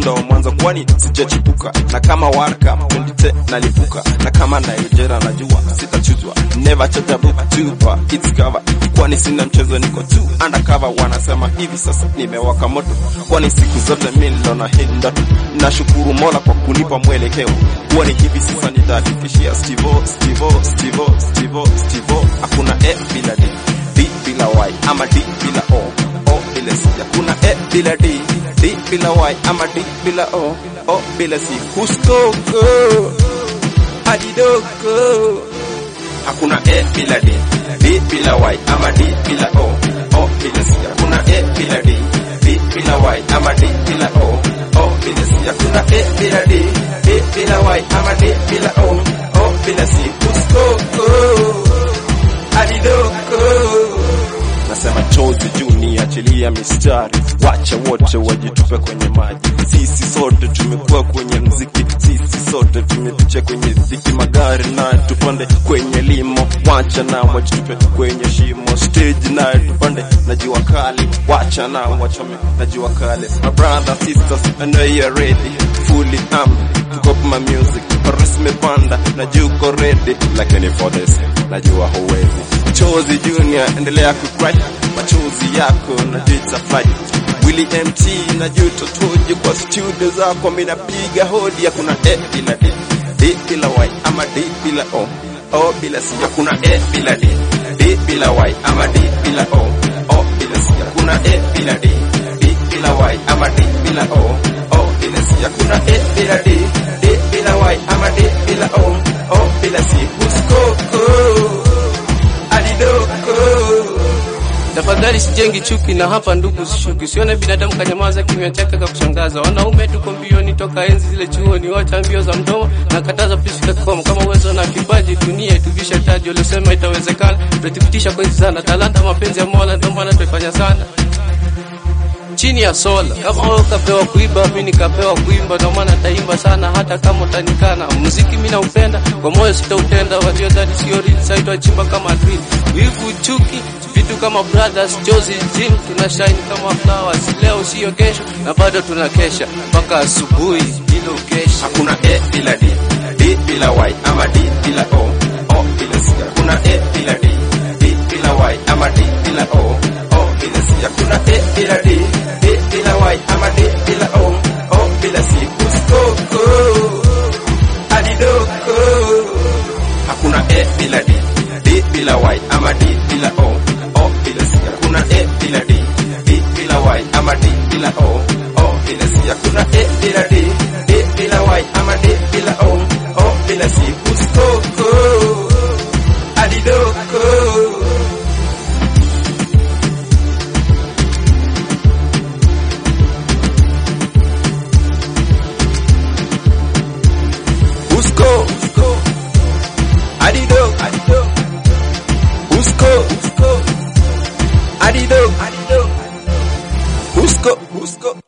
ndo mwanzo kwani sijachipuka na kama warka pendite nalipuka na kama Nigeria najua sitachuzwa never charge a book tupa it's cover kwani sina mchezo niko tu undercover wanasema hivi sasa nimewaka moto kwani siku zote mimi niliona hii ndoto nashukuru Mola kwa kunipa mwelekeo kwani hivi sasa nitahakikishia Stivo Stivo Stivo Stivo Stivo hakuna e bila d d bila y ama d bila o o bila c hakuna e bila d d bila y ama d bila o o bila c kuskoko adidoko hakuna e bila d d bila y ama d bila o o bila c hakuna e bila d d bila y ama d bila o o bila c hakuna e bila d d bila y ama d bila o o bila c kuskoko adidoko nasema chozi juu ni achilia mistari, wacha wote wajitupe kwenye maji. Sisi sote tumekuwa kwenye mziki, sisi sote tumepicha kwenye dhiki, magari na tupande kwenye limo, wacha na wajitupe kwenye shimo, stage na tupande na jua kali, wacha na wachome na jua kali. My brother sisters, I know you're ready, fully armed to copy my music, Paris mepanda na juko ready, lakini for this najua huwezi. Chozi Junior, endelea kucry machozi yako na data fight Willy MT na juto toje kwa studio zako, mimi napiga hodi, hakuna e bila d d bila y ama d bila o o bila c, hakuna e bila d d bila y ama d bila o o bila c, hakuna e bila d d bila y ama d bila o o bila c, hakuna e bila d d bila y ama d bila o o bila c, kuskoko adidoko Tafadhali sijengi chuki na hapa ndugu sishuki, sione binadamu kanyamaza kimya chake ka kushangaza. Wanaume tuko mbioni toka enzi zile chuoni, wacha mbio za mdomo na kataza pisi koma. Kama uwezo na kipaji dunia ituvisha taji, waliosema itawezekana tuthibitisha kwa hizi sana. Talanta mapenzi ya Mola, ndio maana tuifanya sana chini ya sola. Kama wewe ukapewa kuimba, mimi nikapewa kuimba, ndio maana taimba sana hata kama utanikana. Muziki mimi naupenda, kwa moyo sitautenda. Waliodhani sio real, sasa itachimba kama drill. Wivu, chuki, vitu kama brothers, Jozi, Jim, tuna shine kama flowers. Leo sio kesho, na bado tunakesha mpaka asubuhi bila ukesha. hakuna e bila d d bila y ama d bila o o bila c hakuna e bila d d bila y ama d bila o o bila c hakuna e bila d d bila y ama d bila o o bila c kuskoko adidoko hakuna e bila d d bila y ama d bila o o bila c hakuna e bila d d bila y ama d bila o o bila c hakuna e bila d d bila y ama d bila o o bila c kuskoko adidoko Usko, usko, adido, adido, usko, usko, adido, adido, usko, usko.